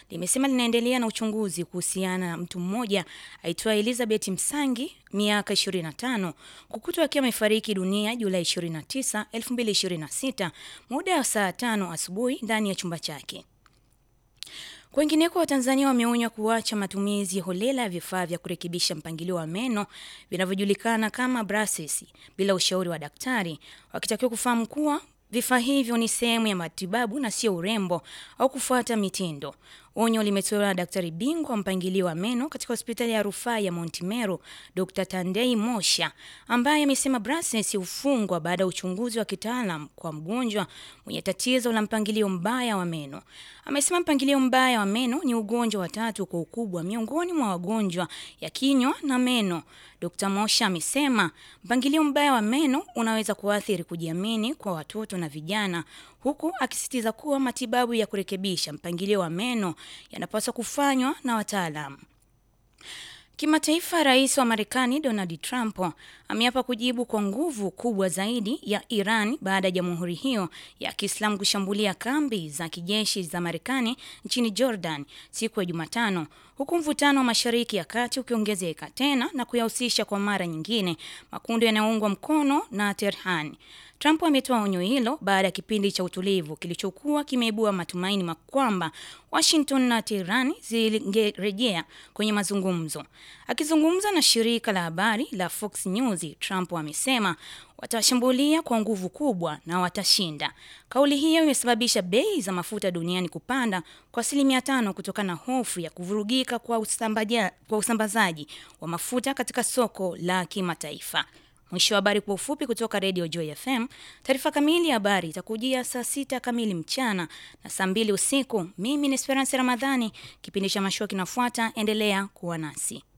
limesema linaendelea na uchunguzi kuhusiana na mtu mmoja aitwaye Elizabeth Msangi miaka 25 kukutwa akiwa amefariki dunia Julai 29, 2026 muda wa saa tano asubuhi ndani ya chumba chake. Kwengineko, Watanzania wameonywa kuacha matumizi holela ya vifaa vya kurekebisha mpangilio wa meno vinavyojulikana kama braces bila ushauri wa daktari, wakitakiwa kufahamu kuwa vifaa hivyo ni sehemu ya matibabu na sio urembo au kufuata mitindo. Onyo limetolewa na daktari bingwa wa mpangilio wa meno katika hospitali ya rufaa ya Mount Meru, Dr. Tandei Mosha, ambaye amesema braces hufungwa baada ya uchunguzi wa kitaalam kwa mgonjwa mwenye tatizo la mpangilio mbaya wa meno. Amesema mpangilio mbaya wa meno ni ugonjwa wa tatu kwa ukubwa miongoni mwa wagonjwa ya kinywa na meno. Dr. Mosha amesema mpangilio mbaya wa meno unaweza kuathiri kujiamini kwa watoto na vijana, huku akisisitiza kuwa matibabu ya kurekebisha mpangilio wa meno yanapaswa kufanywa na wataalamu. Kimataifa, rais wa Marekani Donald Trump ameapa kujibu kwa nguvu kubwa zaidi ya Iran baada ya jamhuri hiyo ya Kiislamu kushambulia kambi za kijeshi za Marekani nchini Jordan siku ya Jumatano, huku mvutano wa Mashariki ya Kati ukiongezeka tena na kuyahusisha kwa mara nyingine makundi yanayoungwa mkono na Tehran. Trump ametoa onyo hilo baada ya kipindi cha utulivu kilichokuwa kimeibua matumaini kwamba Washington na Tehran zingerejea kwenye mazungumzo. Akizungumza na shirika la habari la Fox News, Trump amesema watashambulia kwa nguvu kubwa na watashinda. Kauli hiyo imesababisha bei za mafuta duniani kupanda kwa asilimia tano kutokana na hofu ya kuvurugika kwa usambaja, kwa usambazaji wa mafuta katika soko la kimataifa. Mwisho wa habari kwa ufupi kutoka Radio Joy FM. Taarifa kamili ya habari itakujia saa sita kamili mchana na saa mbili usiku. Mimi ni Esperance Ramadhani, kipindi cha mashua kinafuata. Endelea kuwa nasi.